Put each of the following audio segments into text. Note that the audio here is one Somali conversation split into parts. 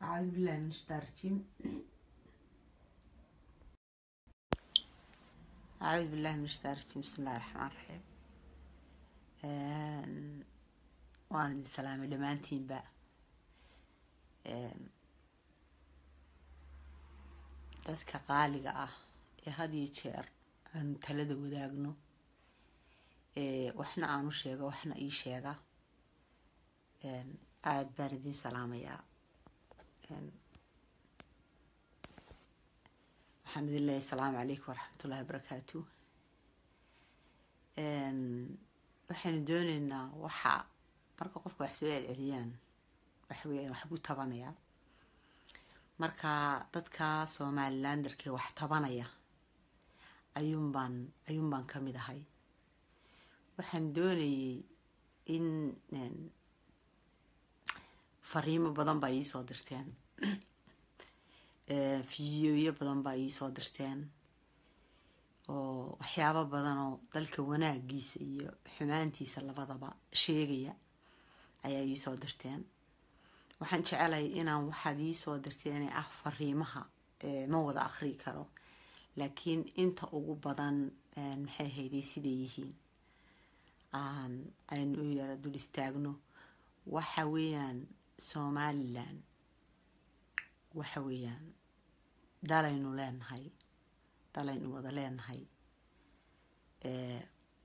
أعوذ بالله من الشيطان الرجيم أعوذ بالله من الشيطان الرجيم بسم الله الرحمن الرحيم Een, waan idin salaamay dhammaantiinba Een, dadka qaaliga ah ee had iyo jeer aanu talada wadaagno ee waxna aanu sheego waxna ii sheega Een, aada baan idin salaamayaa Een, waxaan idin leeyahay asalaamu calaykum waraxmatullahi wabarakaatu Een, waxaynu dooneynaa waxa marka qofka wax soo celceliyaan waxa weeyaan wax buu tabanayaa marka dadka somalilanderkee wax tabanaya ayuun baan ayuun baan ka mid ahay waxaan doonayay in een, fariimo badan baa iisoo dirteen Ee, fiidiyoyo badan baa iisoo dirteen oo waxyaabo badan oo dalka wanaagiisa iyo xumaantiisa labadaba sheegaya ayaa iisoo dirteen waxaan jecelahay inaan waxaad iisoo dirteen ee ah fariimaha ee ma wada akhrii karo laakiin inta ugu badan een, maxay hayday siday yihiin aan aynu u yara dul istaagno waxa weeyaan somalilan waxa weeyaan dalaynu leenahay dalaynu wada leenahay ee,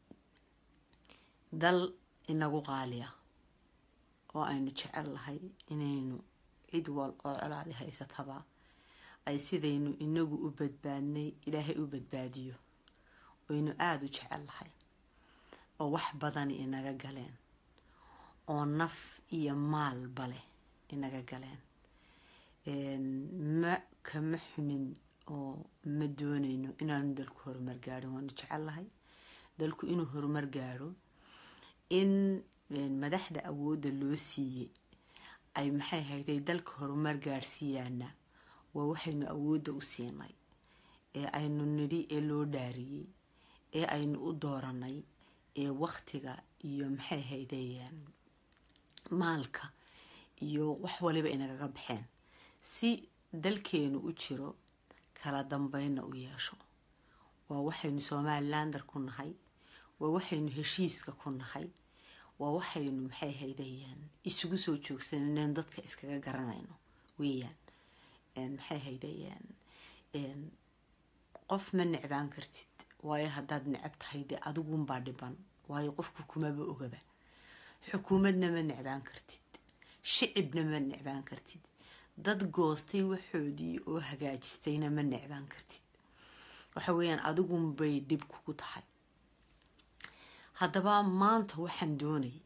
dal inagu qaaliya oo aynu jecel lahay inaynu cid wal oo colaadi haysataba ay sidaynu inagu u badbaadnay ilaahay u badbaadiyo oynu aada u jecel lahay oo wax badani inaga galeen oo naf iyo maalba leh inaga galeen Een, ma kama xumin oo ma dooneyno inaanu dalku horumar gaadhin waanu jecellahay dalku inuu horumar gaadho in een, madaxda awoodda loo siiyey ay maxay hayday dalka horumar gaadhsiiyaana waa waxaynu awoodda u siinay ee aynu nidhi ee loo dhaariyey ee aynu u dooranay ee waktiga iyo maxay haydayaan maalka iyo wax waliba inagaga baxeen si dalkeenu u jiro kala dambeynna u yeesho waa waxaynu somalilander ku nahay waa waxaynu heshiiska ku nahay waa waxaynu maxay haydayaan isugu soo joogsanayno dadka iskaga garanayno weeyaan Een, maxay haydayaan een, qof ma necbaan kartid waayo haddaad necab tahay dee adigunbaa dhiban waayo qofku kumaba ogaba xukuumadna ma necbaan kartid shicibna ma necbaan kartid dad goostay waxoodii oo hagaajistayna ma necbaan kartid waxa weeyaan adigunbay dhib kugu tahay haddaba maanta waxaan doonay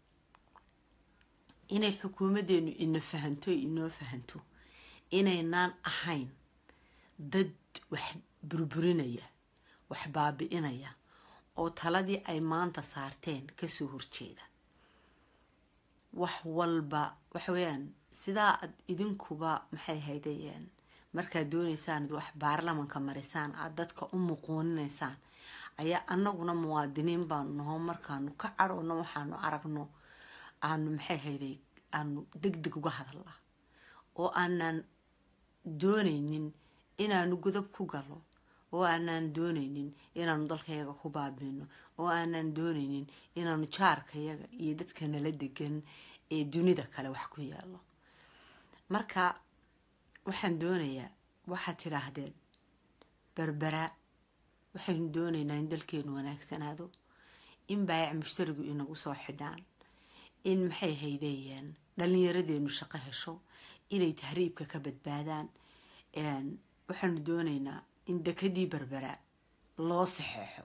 inay xukuumaddeenu ina fahanto inoo fahanto inaynaan ahayn dad wax burburinaya wax baabi'inaya oo taladii ay maanta saarteen kasoo horjeeda wax walba waxa weeyaan sidaa aad idinkuba maxay haydayeen markaad dooneysaan ad wax baarlamanka marisaan aada dadka u muquuninaysaan ayaa anaguna muwaadiniin baanu naho markaanu ka cadhowno waxaanu aragno aanu maxay hayday aanu deg deg uga hadalnaa oo aanaan dooneynin inaanu godob ku galo oo aanaan dooneynin inaanu dalkayaga ku baabino oo aanaan dooneynin inaanu jaarkayaga iyo dadka nala degan ee dunida kale wax ku yaalo marka waxaan doonayaa waxaad tidhaahdeen berbera waxaynu dooneynaa in dalkeenu wanaagsanaado in baayac mushtarigu inagu soo xidhaan in maxay haydeeyaan dhallinyaradeenu shaqo hesho inay tahriibka ka badbaadaan waxaanu dooneynaa in dekadii berbera loo saxeexo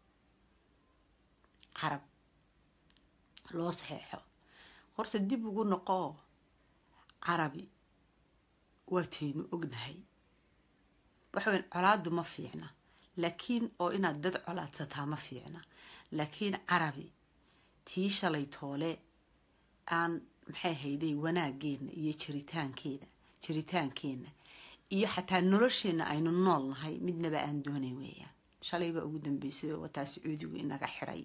carab loo saxeexo horta dib ugu noqoo carabi waataynu ognahay waxaweyn colaadu ma fiicna laakiin oo inaad dad colaadsataa ma fiicna laakiin carabi tii shalay toole aan maxay hayday wanaageena iyo jiritaankeeda jiritaankeenna iyo xataa nolosheenna aynu nool nahay midnaba aan doonayn weeyaan shalaybaa ugu dambeysay oo wataa sacuudigu inaga xidhay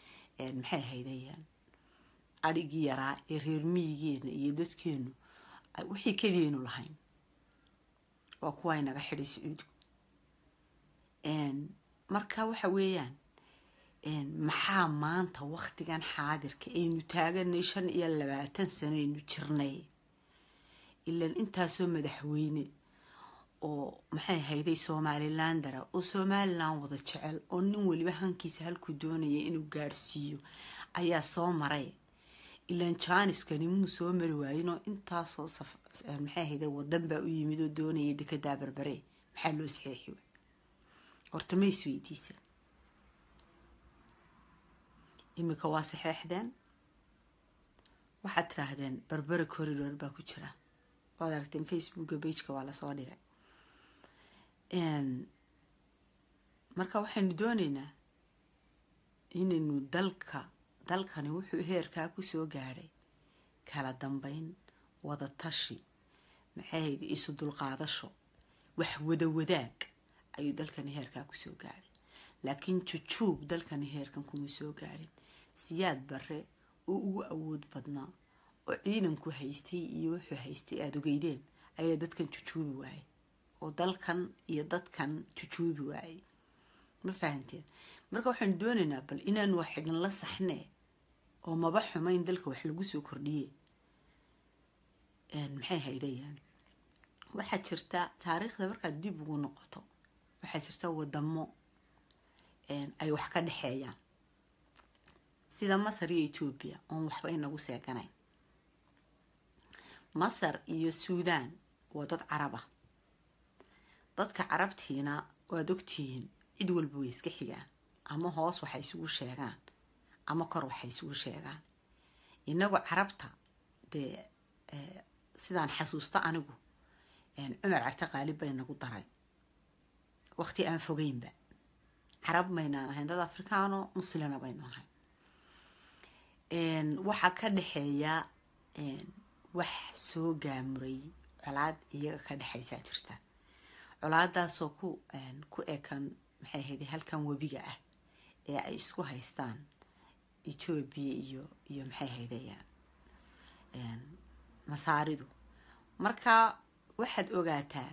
maxay haydayaan adhigii yaraa ee reer miyigeena iyo dadkeenu wixii keliyaynu lahayn waa kuwa inaga xidhay sacuudigu marka waxa weeyaan maxaa maanta waktigan xaadirka aynu taaganay shan iyo labaatan sano aynu jirnay ilan intaasoo madaxweyne oo maxay hayday somalilandara oo somalilan wada jecel oo nin weliba hankiisa halkuu doonaya inuu gaadhsiiyo ayaa soo maray ilan janiskani muu soo mari waayinoo intaasoo maxay hayday wadan baa u yimid oo doonaya dekedaa barbare maxaa loo saxeexi waay horta ma isweydiisa iminka waa saxeexdeen waxaad tiraahdeen barbere corridor baa ku jira waad aragteen facebooka bageka waa lasoo dhigay marka waxaynu dooneynaa inaynu dalka dalkani wuxuu heerkaa kusoo gaadhay kala dambeyn wada tashi maxay hayd isu dulqaadasho wax wada wadaag ayuu dalkani heerkaa kusoo gaadhay laakiin jujuub dalkani heerkan kuma soo gaadhin siyaad bare oo ugu awood badnaa oo ciidanku haystay iyo wuxuu haystay aada ogeydeen ayaa dadkan jujuubi waayay oo dalkan iyo dadkan jujuubi waayay ma fahanteen marka waxaanu doonaynaa bal inaanu wax xidhan la saxnee oo maba xumayn dalka wax lagu soo kordhiye maxay haydayaan waxaa jirta taariikhda markaad dib ugu noqoto waxaa jirta wadamo ay wax ka dhexeeyaan sida masar iyo etoobiya oon waxba inagu seeganayn masar iyo suudaan waa dad carab ah dadka carabtiina waad ogtihiin cid walba way iska xigaan ama hoos waxay isugu sheegaan ama kor waxay isugu sheegaan inagu carabta dee sidaan xasuusto anigu cumar carte qaalib bay nagu daray waqti aan fogeynba carab maynaan ahayn dad afrikaano muslina baynu ahayn waxaa ka dhexeeya wax soo gaamuray colaad iyaga ka dhexaysaa jirta colaadaasoo ku ku ekan maxay ahayde halkan webiga ah ee ay isku haystaan etoobiya iyo iyo maxay haydayaan masaaridu marka waxaad ogaataa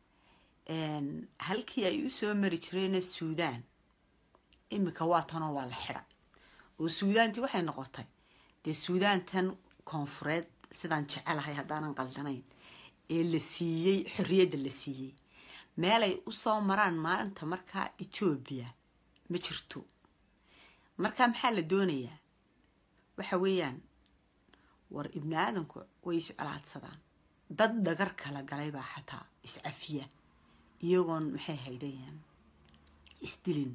halkii ay usoo mari jireenna suudaan iminka waa tanoo waa la xidha oo suudaantii waxay noqotay dee suudaantan koonfureed sidaan jecelahay haddaanan qaldanayn ee la siiyey xorriyadda la siiyey meelay usoo maraan maalinta markaa etoobiya ma jirto marka maxaa la doonayaa waxa weeyaan war ibni aadanku way iscolaadsadaan dad dhagar kala galay baa xataa iscafiya iyagoon maxay haydayaan isdilin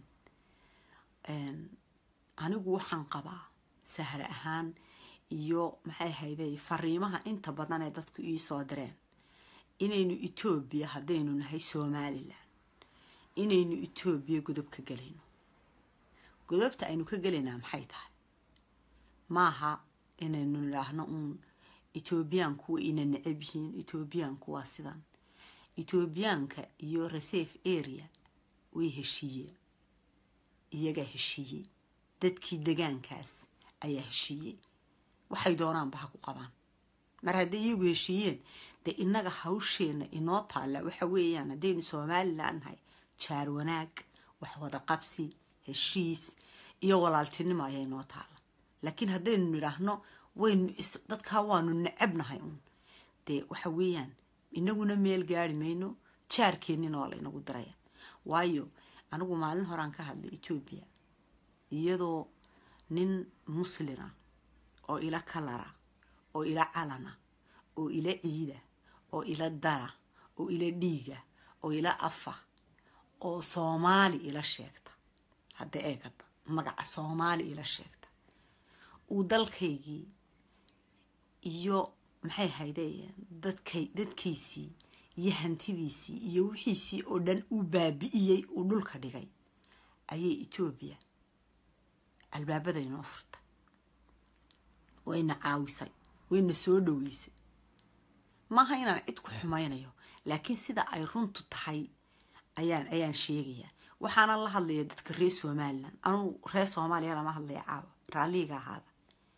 anigu waxaan qabaa sahar ahaan iyo maxay hayday fariimaha inta badan ee dadku iisoo direen inaynu etoobiya haddaynu nahay somalilan inaynu etoobiya godob ka gelayno godobta aynu ka gelaynaa maxay tahay maaha inaynu nidhaahno uun etoobiyaanku way ina necab yihiin etoobiyaanku waa sidan etoobiyaanka iyo reserve area way heshiiyeen iyagaa heshiiyey dadkii degaankaas ayaa heshiiyey waxay doonaanba ha ku qabaan mar hadday iyagu heshiiyeen dee innaga hawsheenna inoo taalla waxa weeyaan haddaynu somalilan nahay jaar wanaag wax wada qabsi heshiis iyo walaaltinimo ayaa inoo taalla laakiin haddaynu nidhaahno waynu dadkaa waanu necabnahay uun dee waxa weeyaan inaguna meel gaari mayno jaarkeennina waa laynagu diraya waayo anigu maalin horaan ka hadlay etoobiya iyadoo nin muslina oo ila kalara oo ila calana oo ila ciida oo ila dara oo ila dhiiga oo ila afa oo soomaali ila sheegta hadda eegada magaca soomaali ila sheegta uu dalkaygii iyo maxay haydeen dadkay dadkiisii iyo hantidiisii iyo wixiisii oo dhan uu baabi'iyey uu dhulka dhigay ayay etoobiya albaabada inoo furtay wayna caawisay wayna soo dhaweysay maaha inaan cid ku xumaynayo laakiin sida ay runtu tahay ayaan ayaan sheegayaa waxaanan la hadlaya dadka reer somalilan anugu reer soomaaliya lama hadlaya caawa raalliga ahaada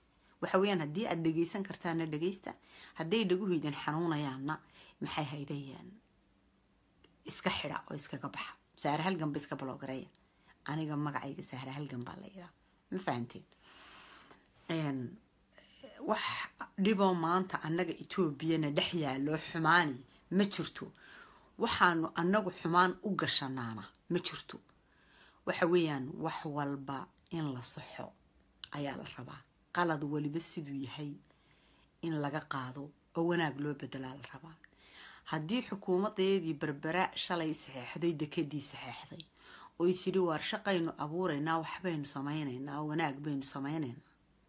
waxa weeyaan haddii aad dhegaysan kartaana dhegaysta hadday dhaguhaydan xanuunayaanna maxay haydayaan iska xidha oo iskaga baxa saare halgan ba iska baloogareeya aniga magacayga saare halgan baa la yidhaa ma fahanteen wax dhiboo maanta annaga etoobiyana dhex yaaloo xumaani ma jirto waxaanu annagu xumaan u gashanaana ma jirto waxa weeyaan wax walba in la saxo ayaa la rabaa qalad waliba siduu yahay in laga qaado oo wanaag loo bedelaa la rabaa haddii xukuumadeedii berbera shalay saxeexday dekadii saxeexday oy tidhi waar shaqaynu abuuraynaa waxbaynu samaynaynaa wanaag baynu samaynaynaa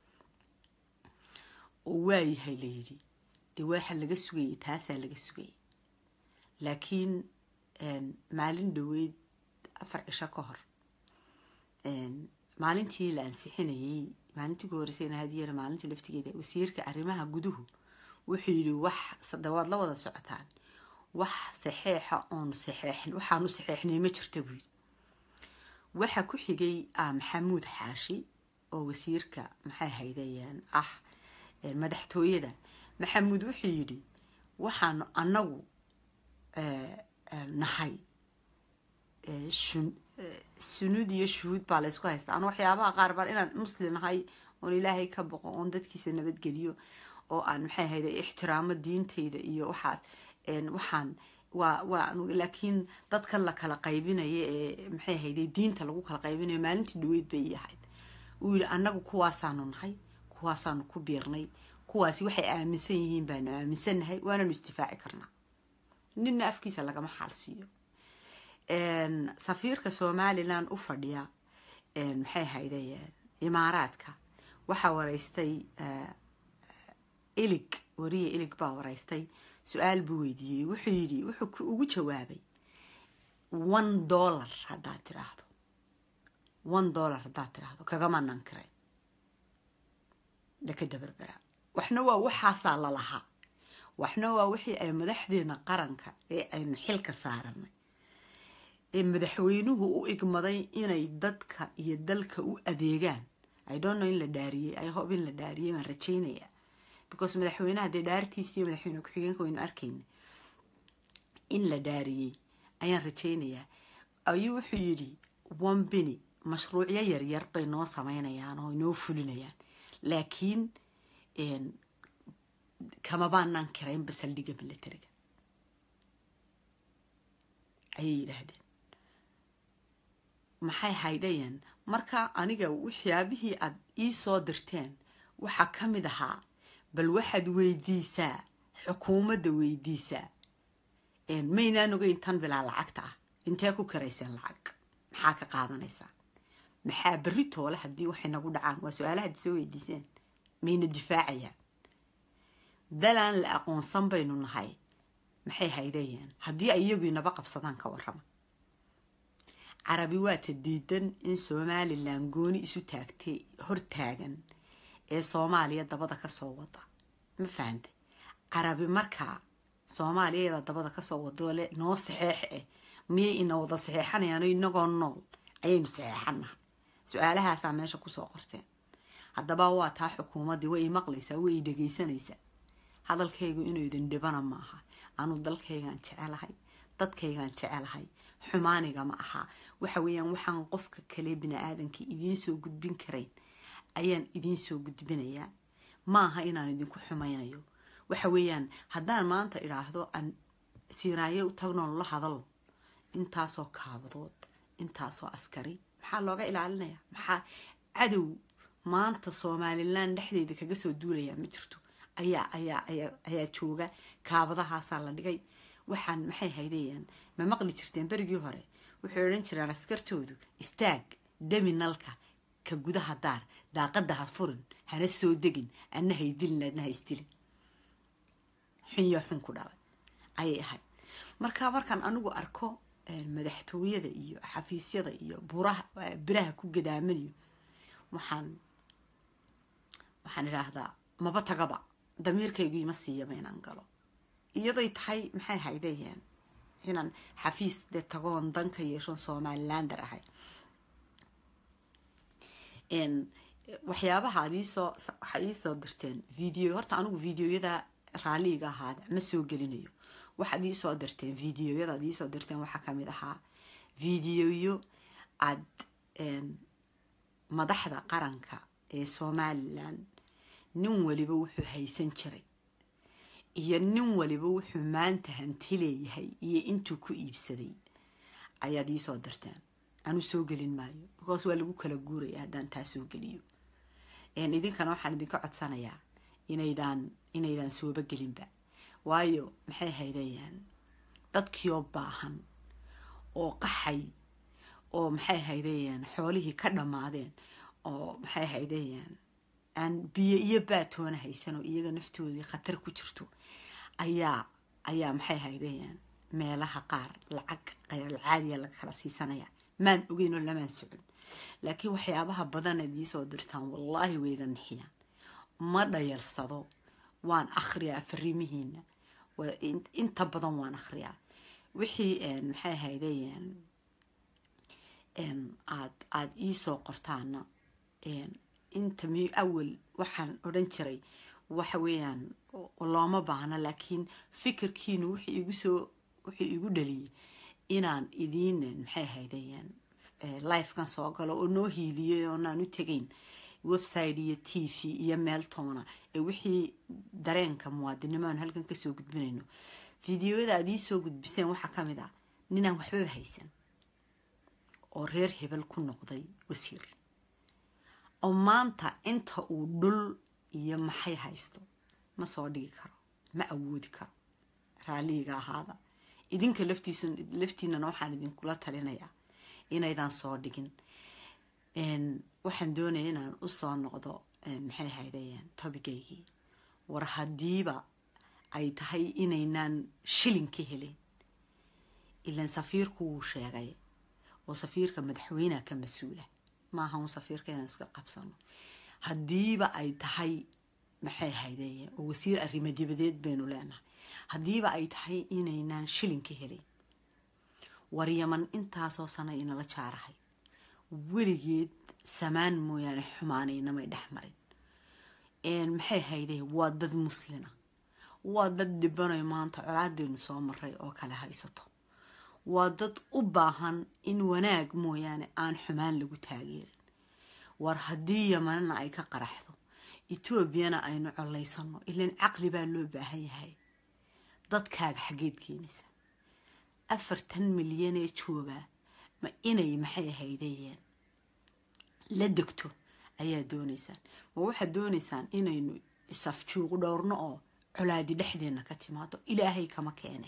oo waayahay layidhi dee waxa laga sugayay taasaa laga sugayay laakiin maalin dhaweyd afar cisho ka hor maalintii la ansixinayay maalintii ku horeysayna hadiyana maalintii laftigeeda wasiirka arrimaha guduhu wuxuu yidhi wax dawaad la wada socotaan wax saxeexa oonu saxeexin waxaanu saxeexnay ma jirta buu yidhi waxa ku xigay maxamuud xaashi oo wasiirka maxay haydayaan ah madaxtooyada maxamuud wuxuu yidhi waxaanu annagu nahay sunuud iyo shuhuud baa laysku haystaa anu waxyaabaha qaar baan inaan muslim nahay oon ilaahay ka boqo oon dadkiisa nabadgeliyo oo aan maxay hayda ixtiraamo diintayda iyo waxaas waxaan waa waa laakiin dadkan la kala qaybinaya ee maxay hayday diinta lagu kala qaybinayo maalintii dhaweyd bay ahayd uu yidhi annagu kuwaasaanu nahay kuwaasaanu ku biirnay kuwaasi waxay aaminsan yihiin baanu aaminsannahay waananu isdifaaci karnaa ninna afkiisa lagama xaalsiiyo safiirka somalilan u fadhiya maxay haydayeen imaaraadka waxaa wareystay ilig wariya ilig baa wareystay su-aal buu weydiiyey wuxuu yidhi wuxuu ugu jawaabay one dollar haddaad tiraahdo one dollar haddaad tiraahdo kagama nankire dekada berbera waxna waa waxaasaa lalahaa waxna waa wixii ay madaxdeena qaranka ee aynu xilka saaranay ee madaxweynuhu u igmaday inay dadka iyo dalka u adeegaan i don't know in la dhaariyey i hope in la dhaariyey baan rajaynaya because madaxweynaha dee dhaartiisa iyo madaxweyne ku-xigeenka waynu arkayna in la dhaariyey ayaan rajaynayaa ayuu wuxuu yidhi one bini mashruucyo yaryar bay noo sameynayaan oo inoo fulinayaan laakiin kama baanaan kiraynba saldhigga milatariga ayay yidhaahdeen maxay haydayeen marka aniga waxyaabihii aad ii soo dirteen waxaa ka mid ahaa bal waxaad weydiisaa xukuumadda weydiisaa maynaan ogeyn tan bilaa lacagta ah intee ku karayseen lacag maxaa ka qaadanaysaa maxaa berri toole haddii waxay nagu dhacaan waa su-aalahaad soo weydiiseen mayna difaacayaan dalaan la aqoonsan baynu nahay maxay haydayeen haddii ay iyagu inaba qabsadaan ka warrama carabi waa ta diidan in somalilan gooni isu taagtay hortaagan ee soomaaliya dabada kasoo wada ma fahante carabi markaa soomaaliyada dabada kasoo wadole noo saxeex eh miyay ina wada saxeexanayaano inagoo nool ayaynu saxeexanaha su-aalahaasaa meesha kusoo qorteen haddaba waa taa xukuumaddii way maqlaysaa way dhegaysanaysaa hadalkaygu inuu idin dhibana ma aha anuu dalkaygaan jecelahay dadkaygaan jecelahay xumaaniga ma aha waxa weeyaan waxaan qofka kale bini-aadankii idiin soo gudbin karayn ayaan idiin soo gudbinayaa maaha inaan idinku xumaynayo waxa weeyaan haddaan maanta idhaahdo aan siinaayo u tagnoon la hadalo intaasoo kaabadood intaasoo askari maxaa looga ilaalinaya maxaa cadow maanta somalilan dhexdeeda kaga soo duulayaa ma jirto ayaa ayaa ayaa jooga kaabadahaasaa la dhigay waxaan maxay haydayaan ma maqli jirteen berigii hore waxay odhan jireen askartoodu istaag demi nalka ka gudaha daar daaqadda ha furin hana soo degin adna haydilin adna ha isdilin xunyo xun ku dhalay ayay ahayd marka markaan anigu arko madaxtooyada iyo xafiisyada iyo buraha biraha ku gadaamanayo waxaan waxaan idhaahdaa maba tagaba damiirkaygu ima siiyaba inaan galo iyadoy tahay maxay haydayeen inaan xafiis dee tagoon danka yeeshoon somalilander ahay waxyaabaha ad iisoo waxaa iisoo dirteen video horta anigu videoyada raaliiga ahaada ma soo gelinayo waxaad iisoo dirteen videoyada ad iisoo dirteen waxaa kamid ahaa videoyo aad madaxda qaranka ee somalilan nin waliba wuxuu haysan jiray iyo nin waliba wuxuu maanta hanti leeyahay iyo intuu ku iibsaday ayaad iisoo dirteen anu soo gelin maayo because waa lagu kala guuraya haddaan taa soo geliyo idinkana waxaan idinka codsanayaa inaydaan inaydaan sooba gelinba waayo maxay haydayaan dadkiioo baahan oo qaxay oo maxay haydayaan xoolihii ka dhammaadeen oo maxay haydayaan aan biyo iyo baatoona haysan oo iyaga naftoodii khatar ku jirto ayaa ayaa maxay haydayaan meelaha qaar lacag khayralcaadiya laga kala siisanaya maan ogeyn oo lamaan socon laakiin waxyaabaha badanaad iisoo dirtaan wallaahi wayga nixiyaan ma dhayalsado waan akhriyaa fariimihiina inta badan waan akhriyaa wixii maxay haydayaan aad aada iisoo qortaana inta m awal waxaan odhan jiray waxa weeyaan looma baahno laakiin fikirkiinu wuxuu igu soo wuxuu igu dhaliyay inaan idiin maxay haydayaan lifekan soo galo oo noo hiiliyay oonaan u tegayn website iyo t v iyo meel toona ee wixii dareenka muwaadinimo aan halkan kasoo gudbinayno fideoyada aad iisoo gudbiseen waxaa ka mid ah ninaan waxbaba haysan oo reer hebel ku noqday wasiir oo maanta inta uu dhul iyo maxay haysto ma soo dhigi karo ma awoodi karo raaliiga ahaada idinka laftiis laftiinana waxaan idinkula talinayaa inaydaan soo dhigin waxaan doonaya inaan usoo noqdo maxay haydayaan tobigaygii war haddiiba ay tahay inaynaan shilin ka helin ilan safiirku wuu sheegay oo safiirka madaxweyneha ka mas-uula maaha un safiirka inaan iska qabsano haddiiba ay tahay maxay haydayaan oo wasiir arrimo dibadeed baynu leenahay haddiiba ay tahay inaynaan shilin ka helin war yaman intaasoo sana inala jaarahay weligeed samaan mooyaane xumaanaynamay dhex marin maxay hayday waa dad muslina waa dad dhibanayo maanta colaadeynu soo maray oo kale haysato waa dad u baahan in wanaag mooyaane aan xumaan lagu taageerin war haddii yamanana ay ka qaraxdo etoobiyana aynu colaysano ilan caqli baa loo baahan yahay dadkaaga xaggeed keenaysa afartan milyan ee joogaa ma inay maxay haydayeen la degto ayaa doonaysaan ma waxaad doonaysaan inaynu isafjuuq dhowrno oo colaadi dhexdeenna ka timaado ilaahay kama keene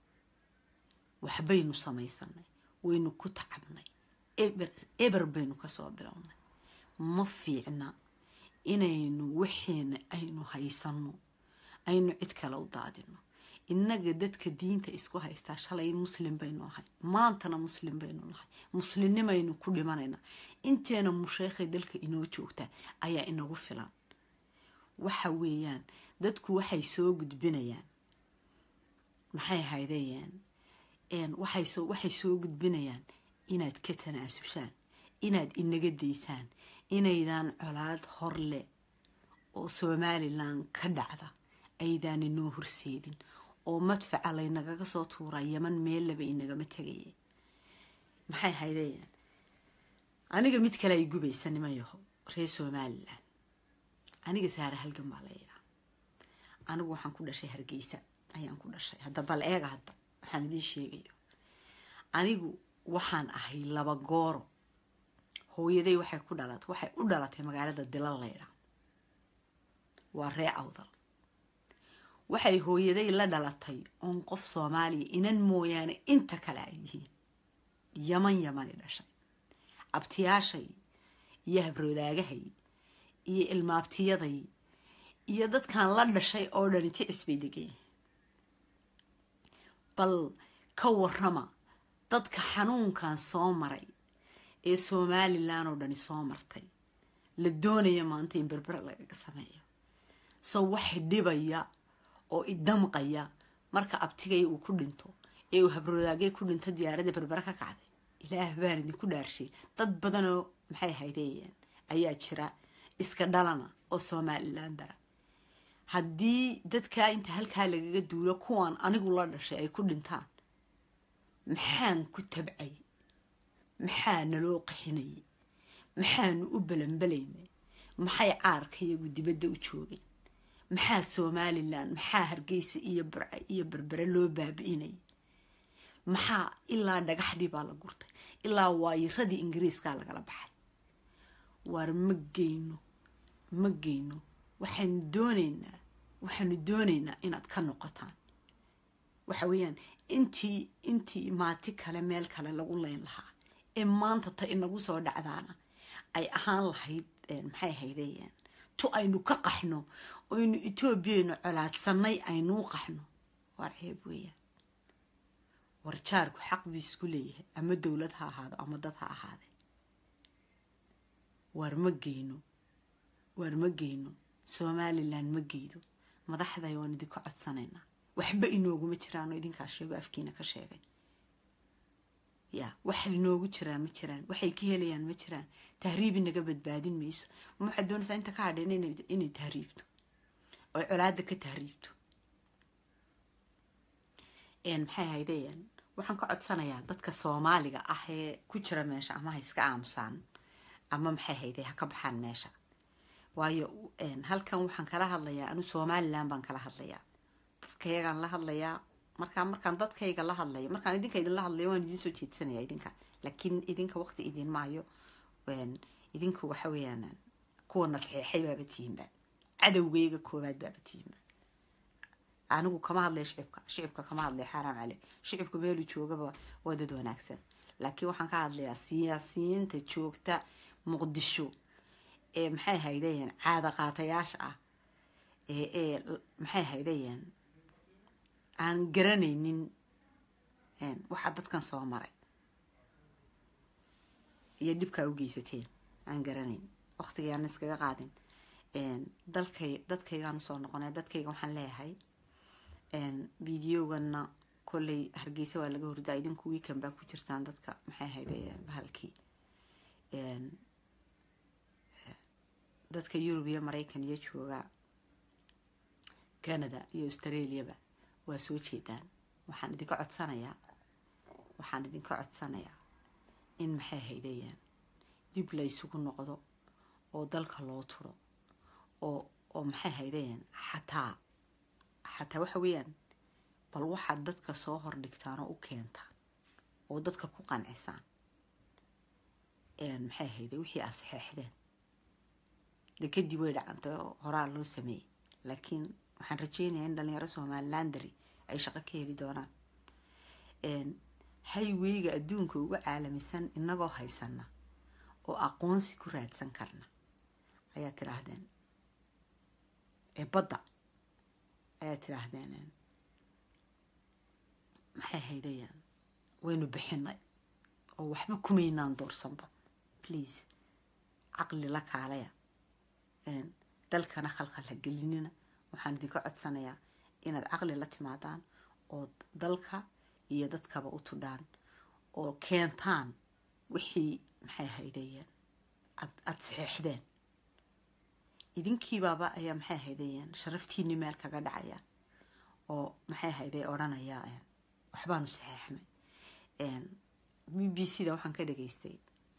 waxbaynu samaysanay waynu ku tacabnay eber baynu kasoo bilownay ma fiicna inaynu wixiina aynu haysano aynu cid kale u daadino innaga dadka diinta isku haystaa shalay muslim baynu ahay maantana muslim baynu nahay muslimnimaynu ku dhimanayna inteena musheekhay dalka inoo joogtaa ayaa inagu filan waxa weeyaan dadku waxay soo gudbinayaan maxay haydayaan waxay soo gudbinayaan inaad ka tanaasushaan inaad inaga daysaan inaydaan colaad hor leh oo somalilan ka dhacda aydaan inoo horseedin oo madfaca laynagaga soo tuuraa yaman meellaba inagama tegaya maxay haydayaan aniga mid kale ay gubaysa niman yaho reer somalilan aniga saare halgan baa la yidhaa anigu waxaan ku dhashay hargeysa ayaan ku dhashay hadda bal eega hadda waxaan idiin sheegayo anigu waxaan ahay laba gooro hooyaday waxay ku dhalatay waxay u dhalatay magaalada dilal laydhaa waa ree awdal waxay hooyaday la dhalatay oon qof soomaaliya inan mooyaane inta kale ay yihiin yaman yamani dhashay abtiyaashay iyo habroodaagahay iyo ilmaabtiyaday iyo dadkan la dhashay oo dhani ticis bay degayihin bal ka warrama dadka xanuunkan soo maray ee somalilan oo dhani soo martay la doonaya maanta in berbera lagaga sameeyo so waxay dhibaya oo idamqaya marka abtigay uu ku dhinto ee uu habroodaagay ku dhinto diyaaradda berbera ka kacday ilaah baan idinku dhaarshay dad badanoo maxay haydayeen ayaa jira iska dhalana oo somalilan dara haddii dadkaa inta halkaa lagaga duulo kuwan anigu la dhashay ay ku dhintaan maxaan ku tabcay maxaa naloo qaxinayay maxaanu u balanbalaynay maxay caarka iyagu dibadda u joogeen maxaa somalilan maxaa hargeysa iyo burca iyo berbere loo baabi'inayay maxaa ilaa dhagaxdii baa la gurtay ilaa waayiradii ingiriiskaa lagala baxay waar ma geyno ma geyno waxaanu doonaynaa waxaanu doonaynaa inaad ka noqotaan waxa weeyaan intii intii maati kale meel kale lagu leyn lahaa ee maanta ta inagu soo dhacdaana ay ahaan lahayd maxay haydeen tu aynu ka qaxno oynu etoobiyaynu colaadsanay aynuu qaxno waar ceeb weeyaan war jaarku xaq buu isku leeyahay ama dowlad ha ahaado ama dad ha ahaadee waar ma geyno waar ma geyno somalilan ma geydo madaxday waan idinka codsanaynaa waxba inooguma jiraanoo idinkaa sheego afkiina ka sheegay ya wax inoogu jiraan ma jiraan waxay ka helayaan ma jiraan tahriibi naga badbaadin mayso ma waxaad doonaysaa inta ka hadheen inay tahriibto oy colaada ka tahriibto maxay haydeen waxaan ka codsanayaa dadka soomaaliga ah ee ku jira meesha ama ha iska aamusaan ama maxay hayday ha ka baxaan meesha waayo halkan waxaan kala hadlayaa anu somalilan baan kala hadlayaa dadkayagaan la hadlayaa markaa markaan dadkayga la hadlayo markaan idinka idinla hadlayo waan idin soo jeedsanaya idinka laakiin idinka waqti idin maayo idinku waxa weeyaan kuwa nasxeexay baaba tihiinba cadowgayga koowaad baaba tihiinba anigu kama hadlaya shicibka shicibka kama hadlaya xaaraam cale shicibka meelu joogaba waa dad wanaagsan laakiin waxaan ka hadlayaa siyaasiyiinta joogta muqdisho ee maxay haydayeen caada qaatayaasha ah ee ee maxay haydayeen aan garanaynin waxaa dadkan soo maray iyo dhibkaa u geysateen aan garanayn waqtigayaan iskaga qaadin dalkay dadkaygaan usoo noqonay dadkayga waxaan leeyahay videogana kolley hargeysa waa laga hordaa idinku weekend baa ku jirtaan dadka maxay hayday bahalkii dadka yurub iyo maraykan iyo jooga canada iyo australiaba waa soo jeedaan waxaan idinka codsanayaa waxaan idinka codsanayaa in maxay haydayaan dib la ysugu noqdo oo dalka loo turo oo oo maxay haydayaan xataa xataa waxa weeyaan bal waxaad dadka soo hordhigtaan oo u keentaan oo dadka ku qancisaan maxay hayday wixii aad saxeexdeen de kadib way dhacantay oo horaa loo sameeyey laakiin waxaan rajeynayaa in dhalinyaro somalilandari ay shaqo ka heli doonaan hayweyga adduunka uga caalamisan inagoo haysana oo aqoonsi ku raadsan karna ayaa tidhaahdeen ee badda ayaa tidhaahdeen maxay haydayaan waynu bixinay oo waxba kumaynaan doorsanba please caqli la kaalaya dalkana khalkhal ha gelinina waxaan idinka codsanayaa inaad caqli la timaadaan oo dalka iyo dadkaba u tudhaan oo keentaan wixii maxay haydayeen aada saxeexdeen idinkiibaaba ayaa maxay haydayeen sharaftiini meel kaga dhacayaan oo maxay hayday odhanayaa waxbaanu saxeexnay b b c da waxaan ka dhageystay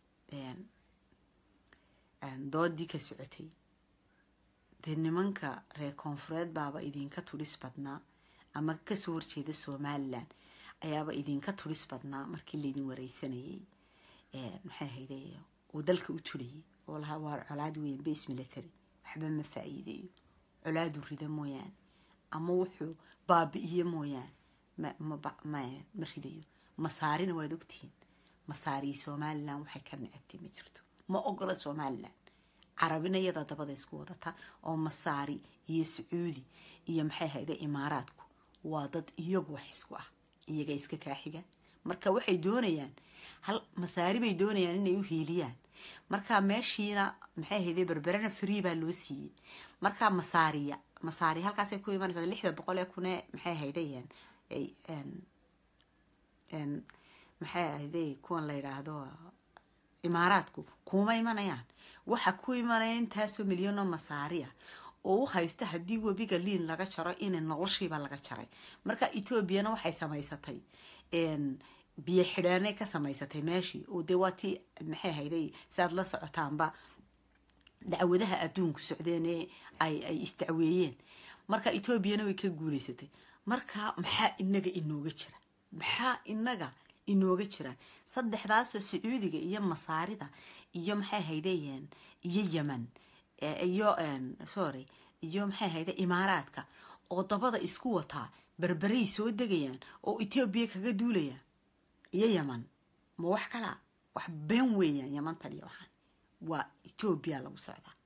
doodii ka socotay dee nimanka reer koonfureed baaba idinka turis badnaa ama kasoo horjeeda somalilan ayaaba idinka turis badnaa markii laydin wareysanayay maxay hayday oo dalka u tulayay oo lahaa waa colaad weyn base military waxba ma faa-iideeyo colaadu rida mooyaane ama wuxuu baabi-iyo mooyaane ma ridayo masaarina waad ogtihiin masaariyi somalilan waxay ka necabtay ma jirto ma ogola somalilan carabina iyada dabada isku wadata oo masaari iyo sacuudi iyo maxay hayda imaaraadku waa dad iyagu wax isku ah iyaga iska kaaxiga marka waxay doonayaan hal masaari bay doonayaan inay u hiiliyaan marka meeshiina maxay hayday berberena free baa loo siiyey marka masaariya masaari halkaasay ku imanaysaa lixda boqol ee kune maxay haydayeen maxay ahday kuwan la yidhaahdo imaaraadku kuma imanayaan waxa ku imanaya intaasoo milyanoo masaariya oo u haysta haddii webiga liin laga jaro in noloshiiba laga jaray marka etoobiyana waxay samaysatay biyo xidhaanay ka samaysatay meeshii oo dee waa tii maxay hayday si aad la socotaanba dacwadaha adduunku socdeen ee ay ay isdacweeyeen marka etoobiyana way ka guuleysatay marka maxaa inaga inooga jira maxaa inaga inooga jiraan saddexdaasoo sacuudiga iyo masaarida iyo maxay haydeen iyo yeman iyo sorry iyo maxay hayde imaaraadka oo dabada isku wataa berberay soo degayaan oo etoobiya kaga duulayaan iyo yeman ma wax kalaa wax been weeyaan yemantan iyo waxaan waa etoobiya lagu socdaa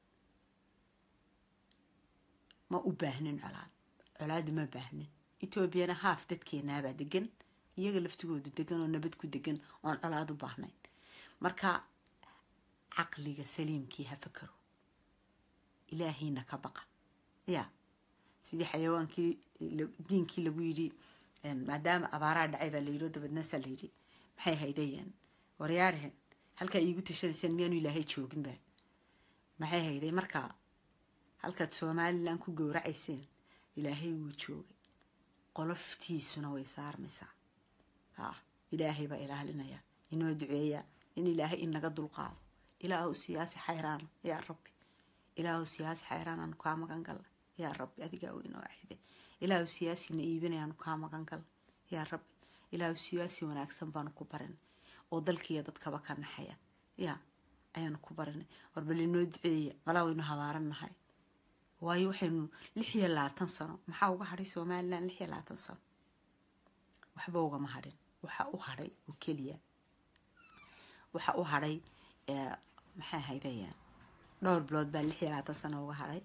ma u baahnin colaad colaadu ma baahnin etoobiyana haaf dadkeenaabaa degan iyaga laftigoodu degan oo nabad ku degan oon colaad u baahnayn marka caqliga saliimkii ha fakaro ilaahiina ka baqa ya sidii xayawaankii diinkii lagu yidhi maadaama abaaraa dhacay baa layidhi oo dabadnaasaa layidhi maxay haydayeen waryaarhen halkaa iigu tashanayseen miyaanu ilaahay jooginba maxay hayday markaa halkaad somalilan ku gowracayseen ilaahay wuu joogay qoloftiisuna way saarmaysaa ha ilaahay baa ilaalinaya inoo duceeya in ilaahay inaga dulqaado ilaahu siyaasi xayraan yaa rabbi ilaahu siyaasi xayraan aanu kaa magan galla yaa rabbi adigaa u inoo axide ilaahu siyaasina iibinay aanu kaa magan galla yaa rabbi ilaahu siyaasi wanaagsan baanu ku barinay oo dalkiiyo dadkaba ka naxaya yaa ayaanu ku barinay warbal inoo duceeya malaa waynu habaarannahay waayo waxaynu lix iyo labaatan sano maxaa uga hadhay somalilan lix iyo labaatan sano waxba ugama hadhin waxa u hadhay oo keliya waxa u hadhay maxay haydayaan dhowr bilood baa lix iyo labaatan sano uga hadhay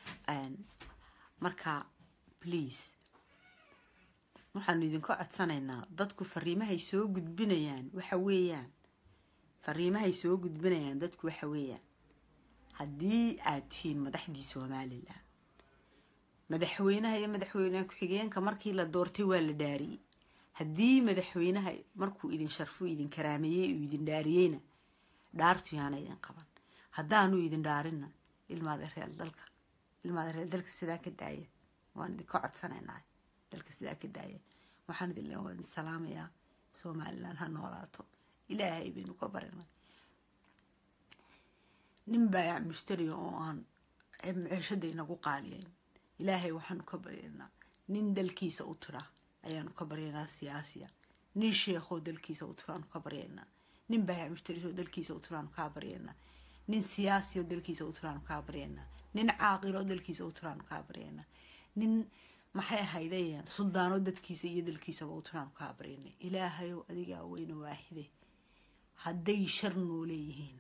marka please waxaanu idinka codsanaynaa dadku fariimahay soo gudbinayaan waxa weeyaan fariimahay soo gudbinayaan dadku waxa weeyaan haddii aad tihiin madaxdii somalilan madaxweynaha iyo madaxweyne ku-xigeenka markii la doortay waa la dhaariyey haddii madaxweynaha markuu idin sharfuu idin karaameeyey uu idin dhaariyeyna dhaartu yaana idin qaban haddaanu idin dhaarinna ilmaada reer dalka ilmaada reer dalka sidaa ka daaya waan idinka codsanaynaa dalka sidaa ka daaya waxaan idin le waan idin salaamayaa somalilan ha noolaato ilaahay baynu ka barinay nin baayac mushtariga oo aan ceeshada inagu qaaliyayn ilaahay waxaanu ka baryaynaa nin dalkiisa u tira ayaanu ka baryaynaa siyaasiya nin sheekhoo dalkiisa u tiraanu ka baryaynaa nin baayac mushtarioo dalkiisa u tiraanu kaa baryaynaa nin siyaasioo dalkiisa u tiraanu kaa baryaynaa nin caaqiloo dalkiisa u tiraanu kaa baryaynaa nin maxay ahaydayaan suldaano dadkiisa iyo dalkiisaba u tiraanu kaa baryaynay ilaahayow adigaa weyne waaxide hadday shar noo leeyihiin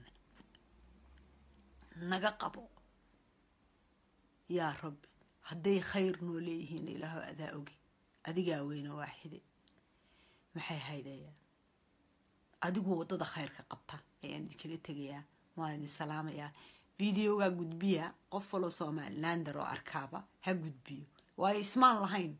naga qabo yaa rabbi hadday khayr noo leeyihiin ilaaho adaa ogi adigaa weyne waaxide maxay haydayaan adigu waddada khayrka qabta ayaan idinkaga tegayaa waan idin salaamayaa videogaa gudbiya qof waloo somalilander oo arkaaba ha gudbiyo waayo ismaan lahayn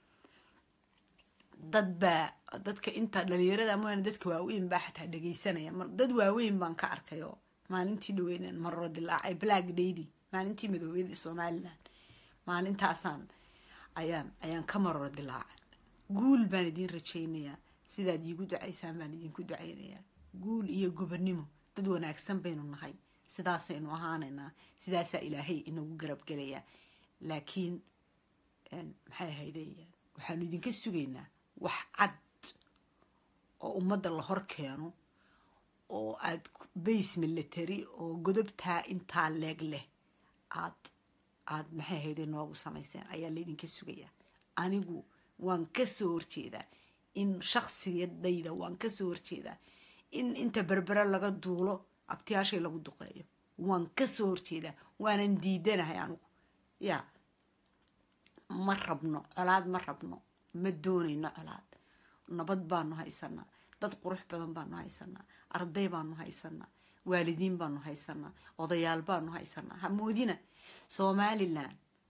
dad baa dadka inta dhalinyarada moana dadka waaweyn baa xataa dhagaysanaya dad waaweyn baan ka arkay oo maalintii dhaweydeen marro dilaacay black daydi maalintii madoobeyada somalilan maalintaasaan ayaan ayaan ka marro dilaacay guul baan idiin rajaynayaa sidaad iigu ducaysaan baan idinku ducaynayaa guul iyo gobonnimo dad wanaagsan baynu nahay sidaasaynu ahaanaynaa sidaasaa ilaahay inagu garabgelayaa laakiin maxay ahaydeyaan waxaanu idinka sugaynaa wax cad oo ummadda la hor keeno oo aad bays military oo godobtaa intaa leeg leh aad aad maxay ahayde noogu samayseen ayaa laydinka sugayaa anigu waan kasoo horjeedaa in shaksiyadayda waan kasoo horjeedaa in inta berbere laga duulo abtiyaashay lagu duqeeyo waan kasoo horjeedaa waanan diidanahay anigu yaa ma rabno colaad ma rabno ma doonayno colaad nabad baanu haysanaa dad qurux badan baanu haysanaa arday baanu haysanaa waalidiin baanu haysanaa odayaal baanu haysanaa hamoodina somalilan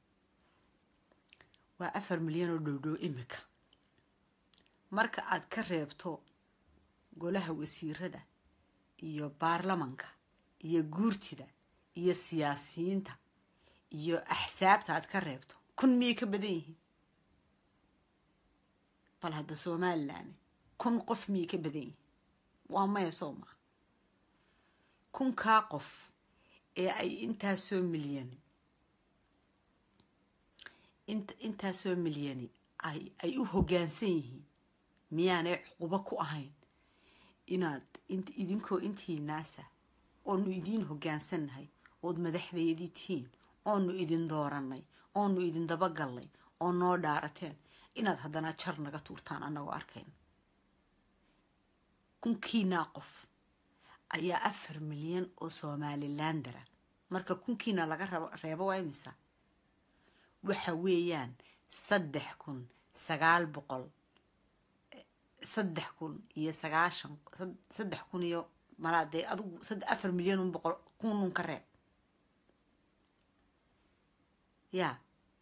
waa afar milyan oo dhowdhow imika marka aad ka reebto golaha wasiirada iyo baarlamanka iyo guurtida iyo siyaasiyiinta iyo axsaabta aad ka reebto kun miyay ka badan yihiin bal hadda somalilan kun qof miyay ka badan yihiin waa maya soo maa kunkaa qof ee ay intaasoo milyani intaasoo milyani ay u hoggaansan yihiin miyaanay cuqubo ku ahayn inaad idinkoo intii naasa oonu idiin hoggaansannahay ood madaxdeedii tihiin oonu idin dooranay oonu idin dabagallay oo noo dhaarateen inaad haddana jar naga tuurtaan annagoo arkayn kunkiinaa qof ayaa afar milyan oo somalilandara marka kunkiina laga reebo waa imisa waxa weeyaan saddex kun sagaal boqol saddex kun iyo sagaashan saddex kun iyo malaa dee adigu afar milyan un boqol kunun ka reeb yaa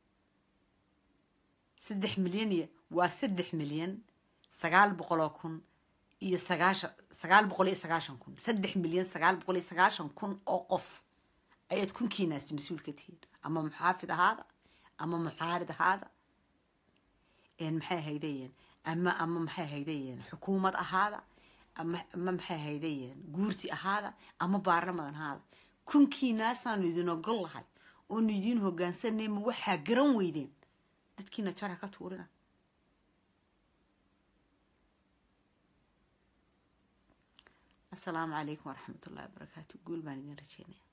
saddex milyan iyo waa saddex milyan sagaal boqoloo kun iyo sagaashan sagaal boqol iyo sagaashan kun saddex milyan sagaal boqol iyo sagaashan kun oo qof ayaad kunkiinaasi mas-uul ka tihiin ama muxaafid ahaada ama mucaarid ahaada maxay haydayeen ama ama maxay haydayeen xukuumad ahaada ama ama maxay haydayeen guurti ahaada ama baarlaman ahaada kunkiinaasaanu idin ogol lahay oonu idiin hogaansanay ma waxaa garan weydeen dadkiina jara ka tuurina asalaamu calaykum waraxmat ullahi wabarakaatu guul baan idin rajeynaya